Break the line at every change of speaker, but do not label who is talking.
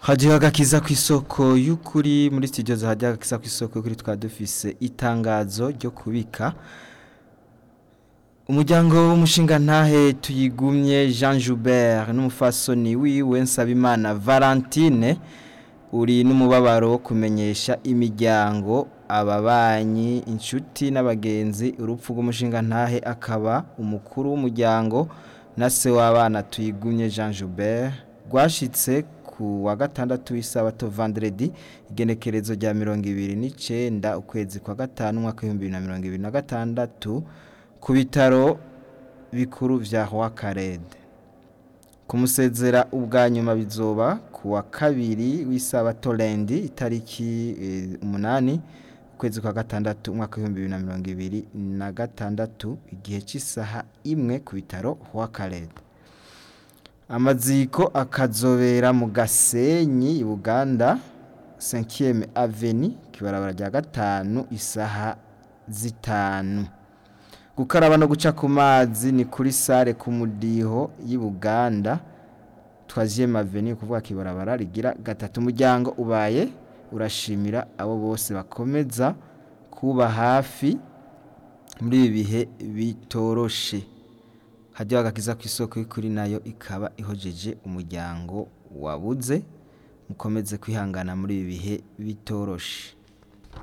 hajyaho agakiza ku isoko y'ukuri muri studio zahajya agakiza ku isoko y'ukuri twaba dufise itangazo ryo kubika umuryango w'umushinga ntahe tuyigumye jean joubert n'umufasoni wiwe nsabimana valentine uri n'umubabaro wo kumenyesha imiryango ababanyi inshuti n'abagenzi urupfu rw'umushinga ntahe akaba umukuru w'umuryango na se w'abana tuyigumye jean joubert rwashitse ku wa gatandatu w'isabato vendredi igenekerezo rya mirongo ibiri n'icenda ukwezi kwa gatanu umwaka w'ibihumbi bibiri na mirongo ibiri na gatandatu ku bitaro bikuru vya Roi Karede kumusezera ubwa nyuma bizoba ku wa kabiri w'isabato lendi itariki eh, umunani ukwezi kwa gatandatu umwaka w'ibihumbi bibiri na mirongo ibiri na gatandatu igihe cy'isaha imwe ku bitaro Roi Karede amaziko akazobera mu gasenyi Uganda 5e Avenue kibarabara rya gatanu isaha zitanu gukaraba no guca ku mazi ni kuri sare ku mudiho y'i Buganda twaziyema avenue kuvuga kibarabara rigira gatatu umuryango ubaye urashimira abo bose bakomeza kuba hafi muri ibi bihe bitoroshe hajyaho agakiza ku isoko y'ukuri nayo ikaba ihojeje umuryango wabuze mukomeze kwihangana muri ibi bihe bitoroshe